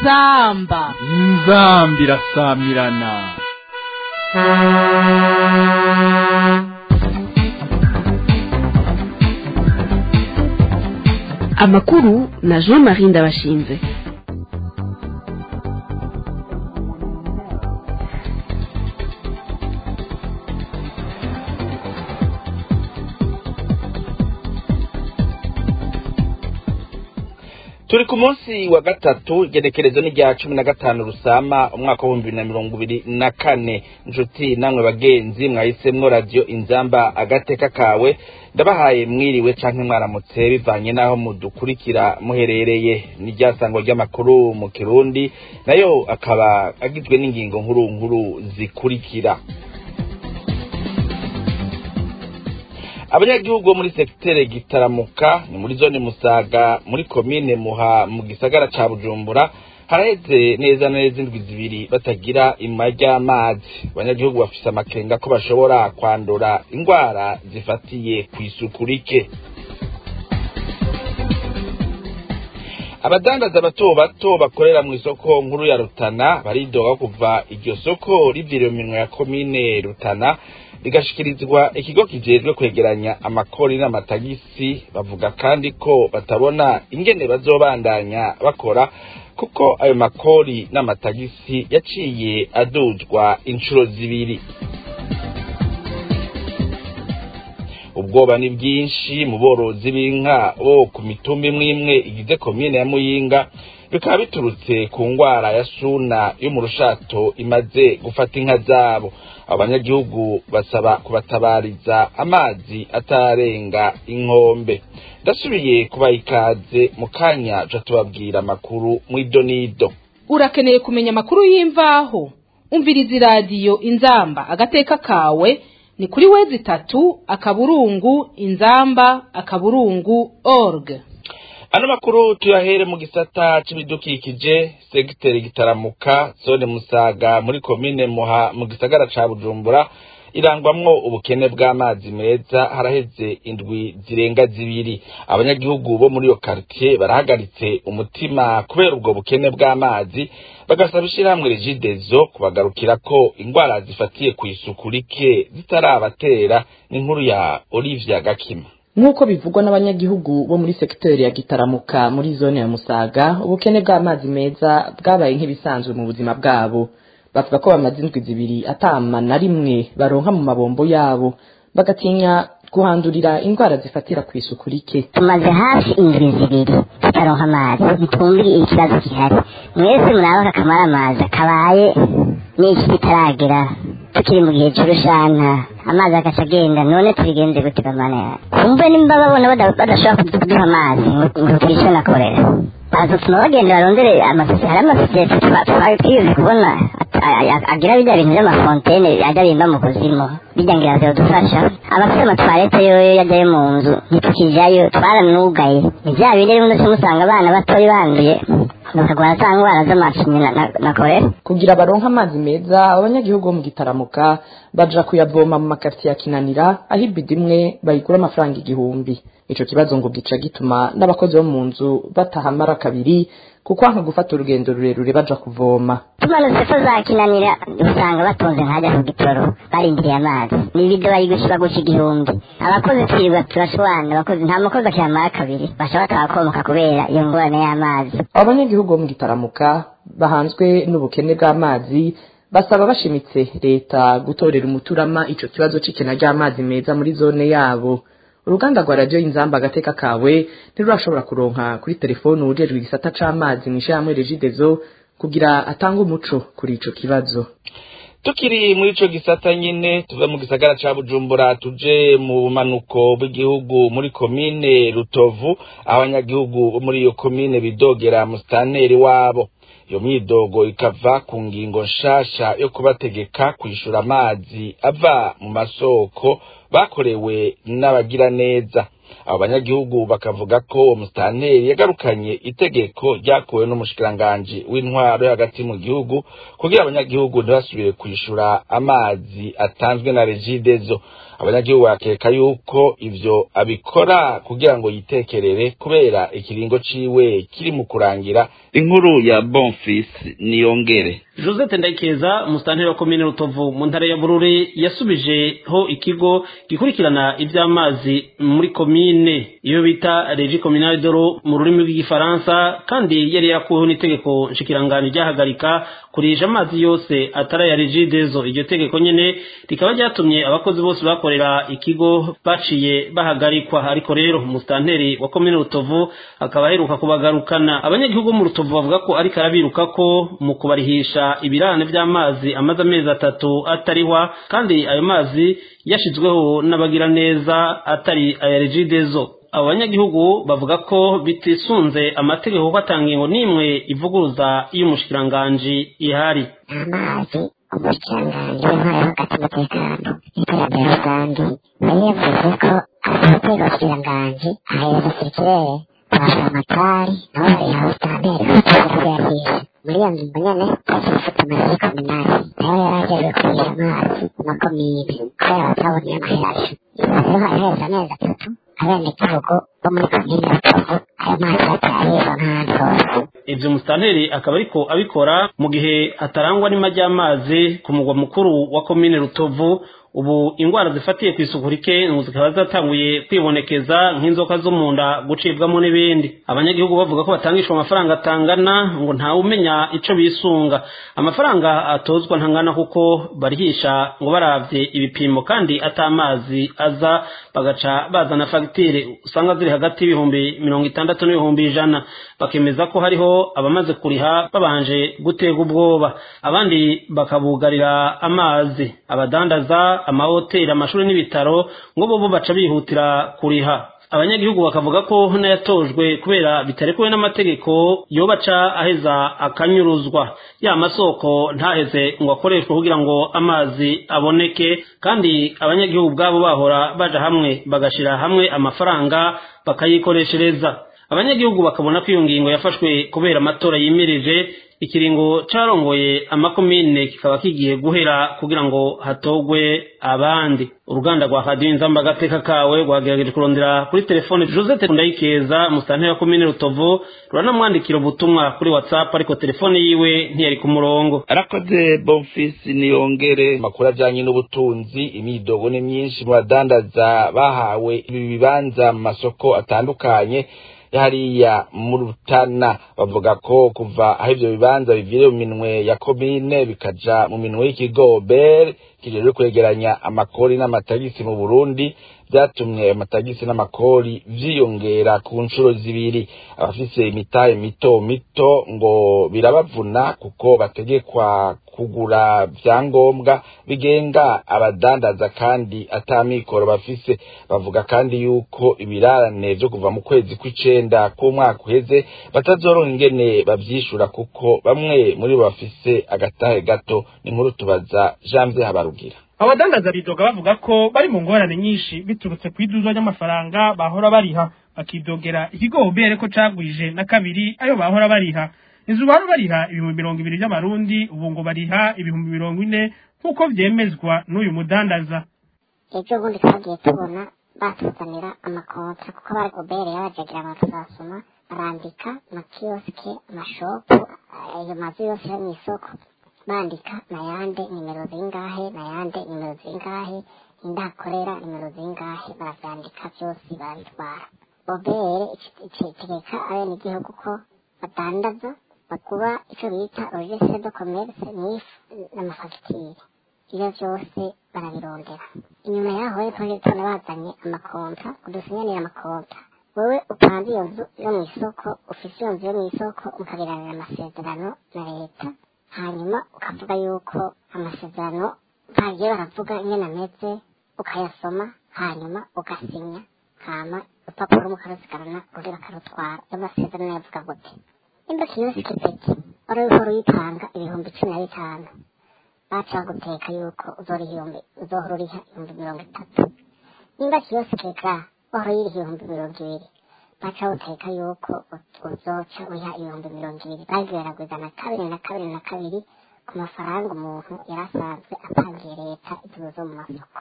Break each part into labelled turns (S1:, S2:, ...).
S1: inzamba
S2: inzambi irasamirana
S3: amakuru na jean marie ndabashinze
S4: turi ku munsi wa gatatu igenekerezo ni rya cumi na gatanu rusama umwaka w'ibihumbi bibiri na mirongo ibiri na kane inshuti namwe bagenzi mwahisemwo radiyo inzamba agateka kawe ndabahaye mwiriwe canke mwaramutse bivanye n'aho mudukurikira muherereye ni rya sango ry'amakuru mu kirundi nayo akaba agizwe n'ingingo nkuru nkuru zikurikira abanyagihugu bo muri sekitere gitaramuka ni muri zone musaga muri komine muha mu gisagara ca bujumbura haraheze neza na neza indwi zibiri batagira ima ry'amazi abanyagihugu bafise amakenga ko bashobora kwandura ingwara zifatiye kw'isuku rike abadandaza bato bato bakorera mu isoko nkuru ya rutana baridoga kuva iryo soko riviriwe minwe ya komine rutana rigashikirizwa ikigo kijejwe kwegeranya amakori n'amatagisi bavuga kandi ko batabona ingene bazobandanya bakora kuko ayo makori n'amatagisi yaciye aduzwa inshuro zibiri ubwoba ni bwinshi mu borozi b'inka bo ku mitumba imwe imwe igize komine ya muyinga bikaba biturutse ku ngwara ya suna yo mu rushato imaze gufata inka zabo abanyagihugu basaba kubatabariza amazi atarenga inkombe ndasubiye kubaha ikaze mu kanya ca tubabwira amakuru mw'idonido
S1: urakeneye kumenya amakuru y'imvaho umviriza iradiyo inzamba agateka kawe ni kuri wezi itatu akaburungu inzamba akaburungu org
S4: ano makuru tuyahere mu gisata c'ibidukikije segiteri gitaramuka zone musaga muri komine muha mu gisagara ca bujumbura irangwamwo ubukene bw'amazi meza haraheze indwi zirenga zibiri abanyagihugu bo muri iyo karitiye barahagaritse umutima kubera ubwo bukene bw'amazi bagasaba ishirahamwe regidezo kubagarukira ko ingwara zifatiye ku isuku rike zitarabatera n'inkuru ya olivia gakima
S5: nk'uko bivugwa n'abanyagihugu bo muri sekiteri ya gitaramuka muri zone ya musaga ubukene bw'amazi meza bwabaye nk'ibisanzwe mu buzima bwabo bavuga ko bamaze indwi zibiri atama na rimwe baronka mu mabombo yabo bagatinya guhandurira indwara zifatira ku isuku rike
S6: tumaze hafi indwi zibiri tutaronka amazi ntitwumvire ikibazo gihari mwese muraba akamara amazi kabaye n'iki kitaragera tukiri mu gihe c'urushana amazi agaca agenda none tubigenze gute bamana kumve nimba babona badashobora kuduha amazi ngo twishe na korera bazotuma bagenda barondere amasosiyete hari amasosiyete twari twize kubona agira bijya bintu by'amafontene ajya bimba mu kuzimu bijya ngira vyodufasha abafite amatwarete yoyo yajyayo mu nzu ntitukijayo twaranugaye ni vya bindi rimwe ndetse musanga abana batoyi banduye bakagwara za ngwara z'amacinya na korera
S5: kugira baronke amazi meza abanyagihugu bo mu gitaramuka baja kuyavoma mu makaritiye ya kinanira aho ibidi imwe bayigura amafaranga igihumbi ico kibazo ngo gica gituma n'abakozi bo mu nzu batahamara kabiri kuko nka gufata urugendo rurerure baja kuvoma
S6: tumanutse ko zakinanira usanga batonze nkajya ku gitoro barindiriye amazi n'ibido bari gushira guca igihumbi abakozi twirirwa turashwana abakozi nta mukozi akiyamara kabiri basha batabakomoka kubera iyo ngorane y'amazi
S5: abanyagihugu bo mu gitaramuka bahanzwe n'ubukene bw'amazi basaba bashimitse leta gutorera umuturama ico kibazo c'ikena ry'amazi meza muri zone yabo uruganda rwa radiyo inzamba agateka kawe ntirurashobora kuronka kuri telefoni uwujejwe igisata c'amazi mw'ishirahamwe regidezo kugira atange umuco kuri ico kibazo
S4: tukiri muri ico gisata nyene tuve mu gisagara ca bujumbura tuje mu bumanuko bw'igihugu muri komine rutovu abanyagihugu bo muri iyo komine bidogera musitanteri wabo iyo myidogo ikava ku ngingo nshasha yo kubategeka kwishura amazi ava mu masoko bakorewe n'abagira neza abo banyagihugu bakavuga ko uwo musitanteri yagarukanye itegeko ryakuwe n'umushikiranganji w'intwaro yo hagati mu gihugu kugira abanyagihugu ntibasubire kwishura amazi atanzwe na regidezo abanyagihugu bakeka yuko ivyo abikora kugira ngo yitekerere kubera ikiringo ciwe kiri mu kurangira inkuru ya bonfis niyongere
S7: josette ndayikeza umusitanteri wa komine rutovu mu ntara ya bururi yasubijeho ikigo gikurikirana iby'amazi muri komine iyo bita regi kominari doro mu rurimi rw'igifaransa kandi yari yakuweho n'itegeko nshikiranganji ryahagarika kurisha amazi yose atari aya regidezo iryo tegeko nyene rikaba ryatumye abakozi bose bakorera ikigo baciye bahagarikwa ariko rero umusitanteri wa komine rutovu akaba aheruka kubagarukana abanyagihugu mu rutovu bavuga ko ariko arabiruka ko mu kubarihisha ibirane by'amazi amaze amezi atatu atarihwa kandi ayo mazi yashizweho n'abagira neza atari aya regidezo abo banyagihugu bavuga ko bitisunze amategeko ko atangingo n'imwe ivuguruza y'umushikiranganji ihari
S6: amazi umushikiranganji w'intwaro hagati umutekano n'iterambere rusange yari yavuze ko abatega abashikiranganji ahereza sirikirere basa amatari nabo bariha ubutambere bafite kuyahisha muri iyo ngingo nyene bafite amazi kominari nayo yari ajejwe kurisha amazi mu makomine kubera bataboneye amaheraje rero haraheze amezi atatu abenegihugu bo muri komine rutovu ayo mazi batayaheza nk'ahandi hose
S7: ivyo musitanteri akaba ariko abikora mu gihe hatarangwa n'ima ry'amazi ku mugwa mukuru wa komine rutovu ubu ingwara zifatiye ku isuku rike ngo zikaba zatanguye kwibonekeza nk'inzoka zo mu nda gucibwamo n'ibindi abanyagihugu bavuga ko batangishwa amafaranga atangana ngo ntawe umenya ico bisunga amafaranga atozwa ntangana kuko barihisha ngo baravye ibipimo kandi atamazi aza bagaca bazana fagitire usanga ziri hagati y'ibihumbi mirongo itandatu n'ibihumbi ijana bakemeza ko hariho abamaze kuriha babanje gutega ubwoba abandi bakabugarira amazi abadandaza amahoteli amashuri n'ibitaro ngo bo baca bihutira kuriha abanyagihugu bakavuga ko n'ayatojwe kubera bitarekuwe n'amategeko yobaca aheza akanyuruzwa ya masoko ntaheze ngo akoreshwe kugira ngo amazi aboneke kandi abanyagihugu ubwabo bahora baja hamwe bagashira hamwe amafaranga bakayikoreshereza abanyagihugu bakabona ko iyo ngingo yafashwe kubera amatora yimirije ikiringo carongoye amakomine kikaba kigiye guhera kugira ngo hatogwe abandi uruganda rwa radiyo inzamba agateka kawe rwagerageje kurondera kuri telefone josette ndayikeza musitanteri wa komine rutovu ruranamwandikira ubutumwa kuri whatsapp ariko telefone yiwe ntiyari ku murongo
S4: arakoze bonfisi niyongere amakuru ajyanye n'ubutunzi imyidogo ni myinshi mu badandaza bahawe ibi bibanza mu masoko atandukanye hariya mu rutana bavuga ko kuva aho ivyo bibanza bivire mu minwe ya komine bikaja mu minwe y'ikigo bere kijejwe kwegeranya amakori n'amatagisi mu burundi vyatumye amatagisi n'amakori vyiyongera ku nshuro zibiri abafise imitahe mito mito ngo birabavuna kuko bategekwa kugura vyangombwa bigenga abadandaza kandi ata mikoro bafise bavuga kandi yuko ibirarane vyo kuva mu kwezi kw'icenda k'umwaka uheze batazoronka ingene bavyishura kuko bamwe muri bo bafise agatahe gato ni nkuru tubaza Janvier Habarugira
S8: abadandaza bidoga bavuga ko bari mu ngorane nyinshi biturutse ku iduzwa ry'amafaranga bahora bariha bakidogera ikigo ubere ko cagwije na kabiri ayo bahora bariha inzu bahora bariha ibihumbi mirongo ibiri by'amarundi ubu ngo bariha ibihumbi mirongo ine nk'uko vyemezwa n'uyu mudandaza
S6: ejo bundi twagiye tubona batuzanira amakontra kuko bari ubere yabajagira abantu basoma barandika amakiyosike amashopu ayo mazu yose yo mw'isoko bandika nayande nimero zingahe nayande nimero zingahe indakorera nimero zingahe baravyandika vyose barabitwara obere itegeka abenegihugu ko badandaza bakuba ico bita registre de commerce n'ifu n'amafagitire ivyo vyose barabirondera inyuma yaho rero twaje tubona bazanye amakonta kudusinyanira amakonta wewe upanze iyo nzu yo mw'isoko ufise iyo nzu yo mw'isoko mukagiranira amasezerano na leta hanyuma ukavuga yuko amasezerano bagiye baravuga ingene ameze ukayasoma hanyuma ugasinya hama urupapuro mukarusigarana urundi bakarutwara ayo masezerano yavuga gute nimba kiyosike peti wari uriko ruyitanga ibihumbi cumi na bitanu baca baguteka yuko uzohora uriha ibihumbi mirongo itatu nimba kiyosike ga wahora yiriha ibihumbi mirongo ibiri baca buteka yuko uzoca uriha ibihumbi mirongo ibiri bagerageza na kabiri na kabiri na kabiri ku mafaranga umuntu yari asanzwe apangiye leta igihe zo mu masoko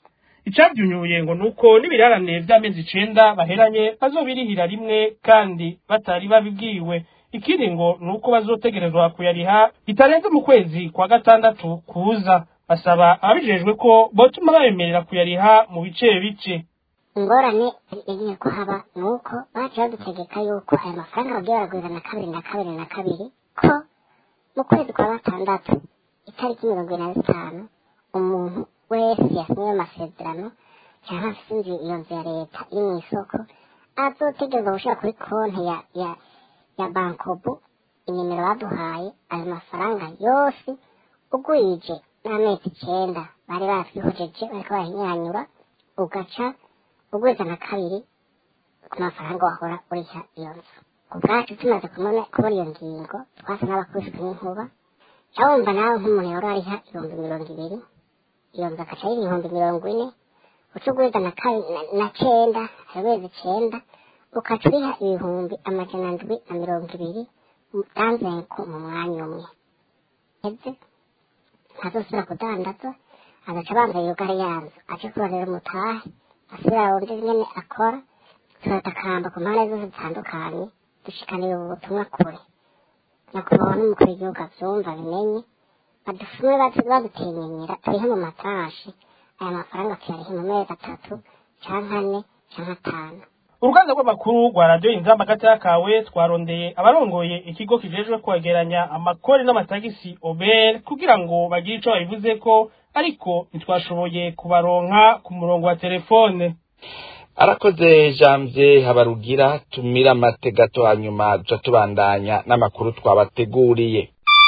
S8: icabyunyuye ngo nuko n'ibirarane vy'amezi icenda baheranye bazobirihira rimwe kandi batari babibwiwe ikindi ngo nuko bazotegerezwa kuyariha bitarenze mu kwezi kwa gatandatu kuza basaba ababijejwe ko botuma babemerera kuyariha mu bice bice
S6: ingorane igiye kuhaba ni uko baje badutegeka yuko aya mafaranga bagiye baragwiza na kabiri na kabiri na kabiri ko mu kwezi kwa gatandatu itariki mirongo ine na zitanu umuntu wese yasinye amasezerano cyangwa afite inzu iyo nzu ya leta iri mu isoko azotegerezwa gushyira kuri konti ya ya ya bankobu inimero baduhaye ayo mafaranga yose ugwije n'amezi icyenda bari batwihojeje bariko barahinyanyura ugaca ugwiza na kabiri ku mafaranga wahora uriha iyo nzu ku bwacu tumaze kubona kubona iyo ngingo twasa n'abakubiswe n'inkuba cyawumva nawe nk'umuntu yahora ariha ibihumbi mirongo ibiri iyo nzu agaca yiri ibihumbi mirongo ine uca ugwiza na kabiri na cenda amezi icenda ukaca uriha ibihumbi amajana ndwi na mirongo ibiri danzenko mu mwanya umwe eze ntazosubira kudandaza agaca abanza yugare yanzu aje kurorera umutahe asubira wundi nyene akora turatakamba ku mpande zose zitandukanye dushikanira ubu butumwa kure nyakubahwa n'umukuru w'igihugu avyumva bimenye badufume badutinyinyira turihe mu matashi aya mafaranga tuyarihe mu mezi atatu canke ane canke atanu
S8: uruganda rw'amakuru rwa radiyo inzamba gatoya kawe twarondeye abarongoye ikigo kijejwe kwegeranya amakori n'amatagisi obel kugira ngo bagire ico babivuze ko ariko ntitwashoboye kubaronka ku murongo wa telefone
S4: arakoze janvier habarugira tumira amate gato hanyuma duca tubandanya n'amakuru twabateguriye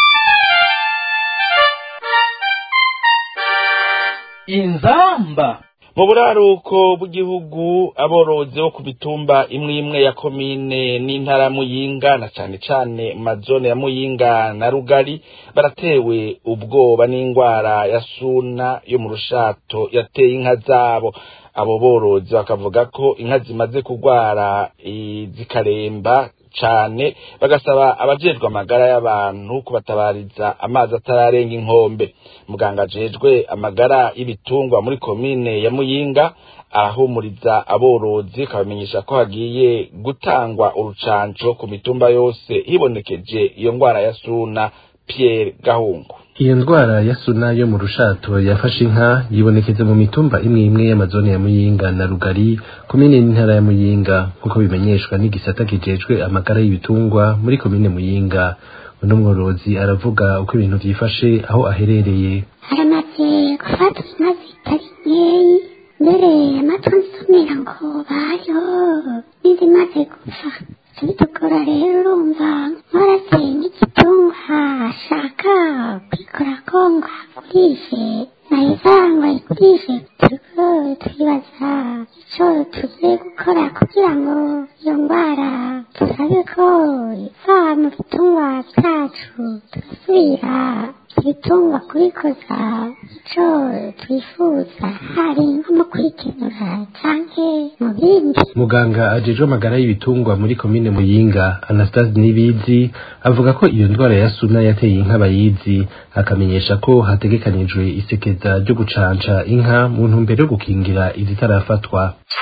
S2: inzamba
S4: mu buraruko bw'igihugu aborozi bo ku mitumba imwe imwe ya komine n'intara ya muyinga na cane cane mu mazone ya muyinga na rugari baratewe ubwoba n'ingwara ya suna yo mu rushato yateye inka zabo abo borozi bakavuga ko inka zimaze kugwara zikaremba cane bagasaba abajejwe amagara y'abantu kubatabariza amazi atararenga inkombe muganga ajejwe amagara y'ibitungwa muri komine ya muyinga arahumuriza aborozi akabamenyesha ko hagiye gutangwa urucanco ku mitumba yose hibonekeje iyo ngwara ya suna Pierre Gahungu
S9: iyo ndwara ya suna yo mu rushato yafashe inka yibonekeza mu mitumba imwe imwe y'amazone ya muyinga na rugari komine n'intara ya muyinga nk'uko bimenyeshwa n'igisata kijejwe amagara y'ibitungwa muri komine muyinga uno mworozi aravuga uko ibintu vyifashe aho aherereye
S10: haramaze gufata inka zitari nkeyi mbere amatwi nsumira ngo bariho n'izimaze gupfa bitugora rero urumva nkorateye nk'igitungwa ashaka kwikora ko ngo agurishe naheza ngo ayigurishe turiko twibaza ico tugiye gukora kugira ngo iyo ndwara turabe ko iva mu bitungwa vyacu tugasubira ibitungwa kubikoza ico twifuza hari nko mu kwikenura canke mu bindi
S9: muganga ajejwe amagara y'ibitungwa muri komine muyinga anastase nibizi avuga ko iyo ndwara ya suna yateye inka bayizi akamenyesha ko hategekanijwe isekeza ryo gucanca inka mu ntumbero yo gukingira izitarafatwa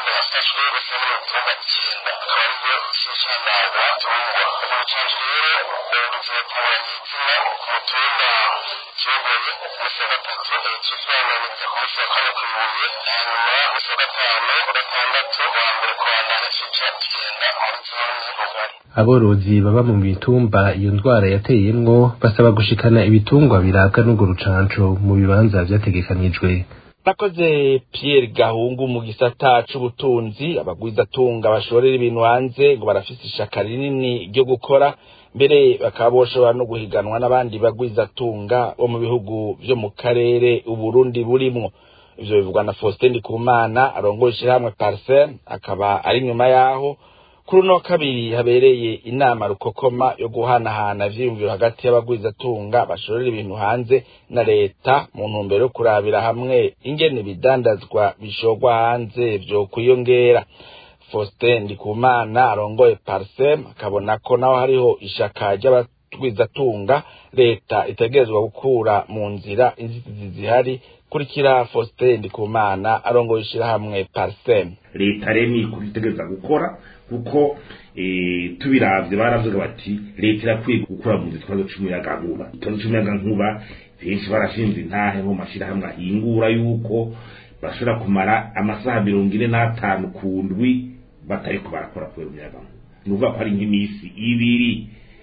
S9: aborozi baba mu mitumba iyo ndwara yateyemwo basaba gushikana ibitungwa birabwa n'urwo rucanco mu bibanza vyategekanijwe
S4: nakoze Pierre Gahungu mu gisata c'ubutunzi abagwizatunga bashorera ibintu hanze ngo barafise ishaka rinini ryo gukora mbere bakaba boshobora no guhiganwa n'abandi bagwizatunga bo mu bihugu vyo mu karere uburundi burimwo ivyo bivugwa na Faustin Ndikumana arongoye ishirahamwe Parcel akaba ari nyuma yaho kuri uno wa kabiri habereye inama rukokoma yo guhanahana ivyiyumviro hagati y'abagwizatunga bashorera ibintu hanze na leta mu ntumbero yo kurabira hamwe ingene ibidandazwa bishorwa hanze vyokwiyongera Faustin Ndikumana arongoye Parsem akabona ko naho hariho ishaka ry'abagwizatunga leta itegerezwa gukura mu nzira inzitizi zihari kurikira Faustin Ndikumana arongoye ishirahamwe Parsem
S11: leta rero ni kubitegereza gukora kuko eh, tubiravye baravuga bati leta irakwiye gukura mu ikibazo c'umuyagankuba ikibazo c'umuyagankuba benshi barashinze intahe nko mu mashirahamwe ahingura yuko bashobora kumara amasaha mirongo ine n'atanu ku ndwi batariko barakora kubera umuyagankuba ni ukuvuga ko ari nk'iminsi ibiri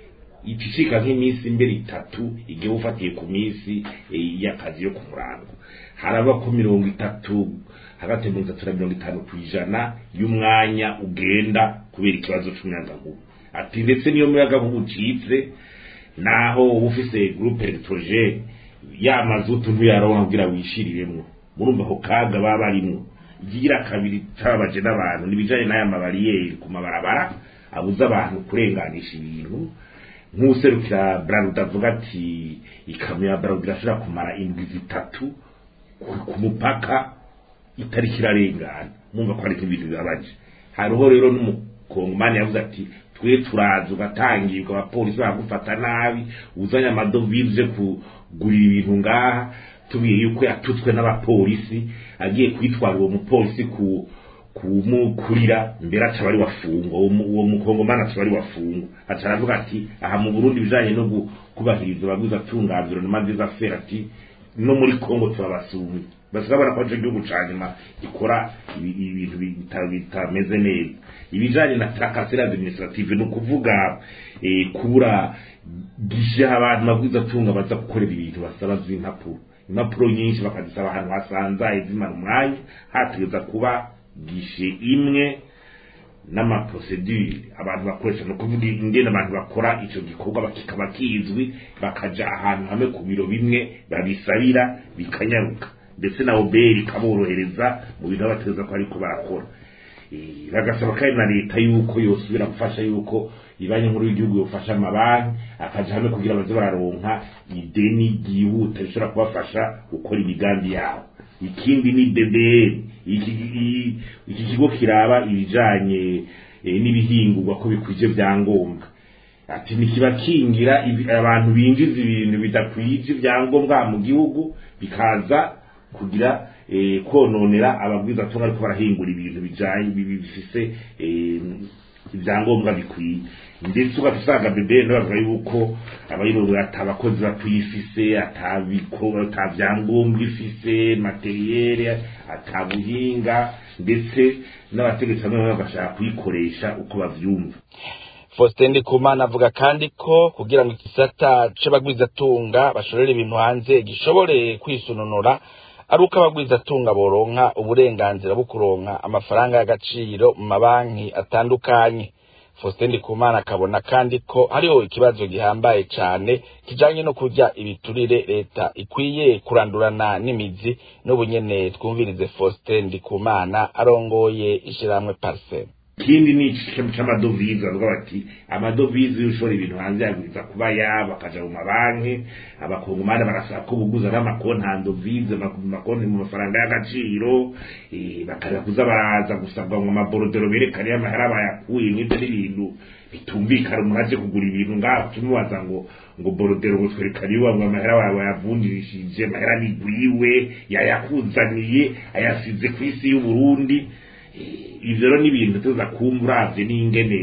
S11: icicika nk'iminsi imbere itatu igihe ufatiye ku minsi eh, y'akazi yo ku murango haraba ko mirongo itatu hagati ya mirongo itatu na mirongo itanu ku ijana y'umwanya ugenda kubera ikibazo c'umuyagankuba ati ndetse niyo muyagankuba ucitse naho uba ufise groupe electrogene ya mazutu ntuyaronka kugira wishiriremwo murumva ako kaga baba barimwo ikigira kabiri cababaje n'abantu nibijanye n'aya mabariyeri ku mabarabara abuza abantu kurenganisha ibintu nk'userukira bralud avuga ati ikamyo ya bralud irashobora kumara indwi zitatu ku- ku mupaka itariki irarengana mwumva ko ari nk'ibintu bibabaje hariho rero n'umukongomani yavuze ati twe turaza ugatangirwa abapolisi baragufata nabi uzanye amadovize kugurira ibintu ngaha tubwiye yuko yatutswe n'abapolisi agiye kwitwara uwo mupolisi ku kumukurira mbere aca bari wafungwa uwo mu- uwo mukongomani aca bari wafungwa aca aravuga ati aha mu burundi ibijanye no gu- kubahiriza abaguzi atunganziro na manziza fera ati no muri kongo turabasumye basigabona ko ico gihugu ca nyuma gikora ibi- ibintu bita- bitameze neza ibijanye na trakasera administrative ni ukuvuga eh, kubura gishe abantu mabwiza atunga baza gukorera ibintu basaba z'impapuro impapuro nyinshi bakazisaba ahantu hasanzaye zimara umwanya hategeza kuba gishe imwe n'amaprosedure abantu bakoresha ni ukuvuga ingene abantu bakora ico gikorwa kikaba kizwi bakaja ahantu hamwe ku biro bimwe babisabira bikanyaruka ndetse na oberi ikaborohereza mu bintu baba bategeza ko ariko barakora Eh, bagasaba kandi na leta yuko yosubira gufasha yuko ibanki nkuru y'igihugu yofasha amabanki akaja hamwe kugira baze bararonka ideni ryihuta rishobora kubafasha gukora imigambi yabo ikindi ni ddr iki i- iki kigo kiraba ibijanye eh, n'ibihingurwa ko bikwije vyangombwa ati ntikibakingira ibi- abantu binjiza ibintu bidakwije ibyangombwa mu gihugu bikaza kugira eh, kononera ababwiza atunga ariko barahingura ibintu bijanye bibi- bifise eh, ibyangombwa bikwiye ndetse ugahita usanga bebe bavuga yuko abayirobo atabakozi bakuyifise atabiko atabyangombwa ifise materiyere atabuhinga ndetse n'abategetsi bamwe bamwe bagashaka kuyikoresha uko bavyumva
S4: Faustin Ndikumana avuga kandi ko kugira ngo igisata c'abagwizatunga bashorera ibintu hanze gishobore kwisununura ari uko abagwizatunga boronka uburenganzira bwo kuronka amafaranga y'agaciro mu mabanki atandukanye Faustin Ndikumana akabona kandi ko hariho ikibazo gihambaye cane kijanye no kurya ibiturire leta ikwiye kurandurana n'imizi n'ubunyene twumvirize Faustin Ndikumana arongoye ishirahamwe Parsem
S11: ikindi ni ikintu c'amadovize bavuga bati amadovize iyo ushora ibintu hanze yagwiza kuba yabo akaja mu mabanki abakongomani barasaba ko buguza n'amakonti handovize amakonti mu mafaranga y'agaciro eh, bakaza kuza baraza gusabwa ngo amaborodero berekane y'amahera bayakuye nk'ivyo n'ibintu bitumvikana umuntu aje kugura ibintu ngaho tumubaza ngo ngo borodero ngo twerekane iwa ngo amahera wawe wayavunjirishije amahera nigwiwe yayakuzaniye ayasize ku isi y'uburundi ivyo rero ni ibintu tuza kumva uravye n'ingene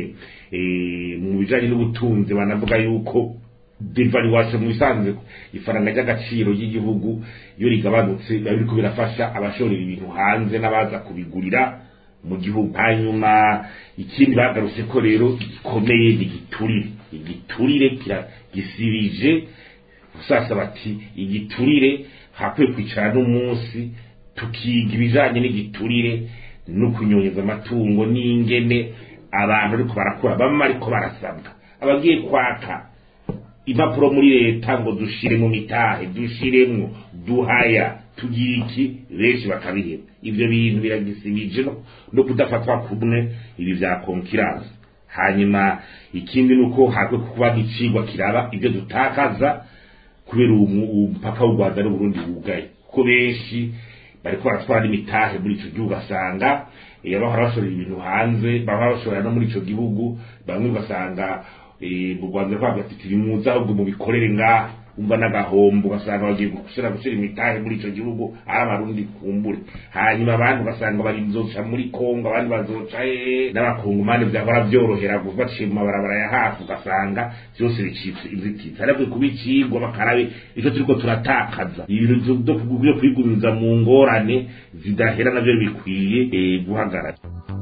S11: eh, mu bijanye n'ubutunzi banavuga yuko devaluation mu bisanzwe ifaranga ry'agaciro ry'igihugu iyo rigabanutse biba biriko birafasha abashorera ibintu hanze n'abaza kubigurira mu gihugu hanyuma ikindi bagarutse ko rero gikomeye ni igiturire igiturire kira- gisibije usasa bati igiturire hakwiye kwicara n'umunsi tukiga ibijanye n'igiturire no kunyonyeza amatungo n'ingene abantu ariko barakora bamwe ariko barasabwa abagiye kwaka impapuro muri leta ngo dushire mu mitahe dushiremwo duhaya tugira iki benshi bakabiheba ivyo bintu biragisibije no, no kudafatwa kumwe ibi vya konkiransi hanyuma ikindi ni uko hakwe kuba nk'icigwa kiraba ibyo dutakaza kubera umupaka w'u rwanda n'uburundi wugaye kuko benshi bariko baratwara n'imitahe muri ico gihugu asanga bahora bashorera ibintu hanze bahora bashorera no muri ico gihugu bamwe ugasanga mu rwanda rwabo bafite ibimuza ahubwo mubikorere ngaha umva n'agahombo ugasanga bagiye gushira gushira imitahe muri ico gihugu ari abarundi kumbure hanyuma abandi ugasanga bari nzoca muri kongo abandi bazoca hehe n'abakongomani vyahora vyorohera baciye mu mabarabara ya hafi ugasanga vyose bicitse inzitizi ariko kuba icigwa bakarabe ico turiko turatakaza ibintu vyo kwigumiza mu ngorane zidahera navyo bikwiye guhagarara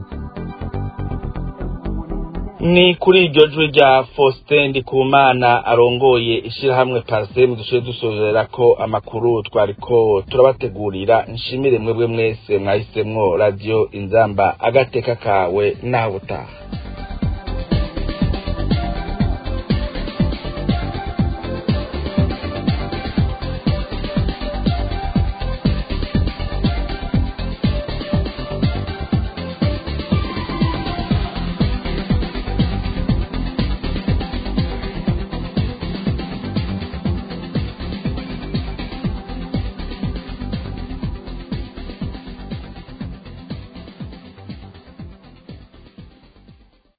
S4: ni kuri iryo jwi rya Faustin Ndikumana arongoye ishirahamwe Parsem dushoje dusozera ko amakuru twariko turabategurira nshimire mwebwe mwese mwahisemwo radio inzamba agateka kawe naho butaha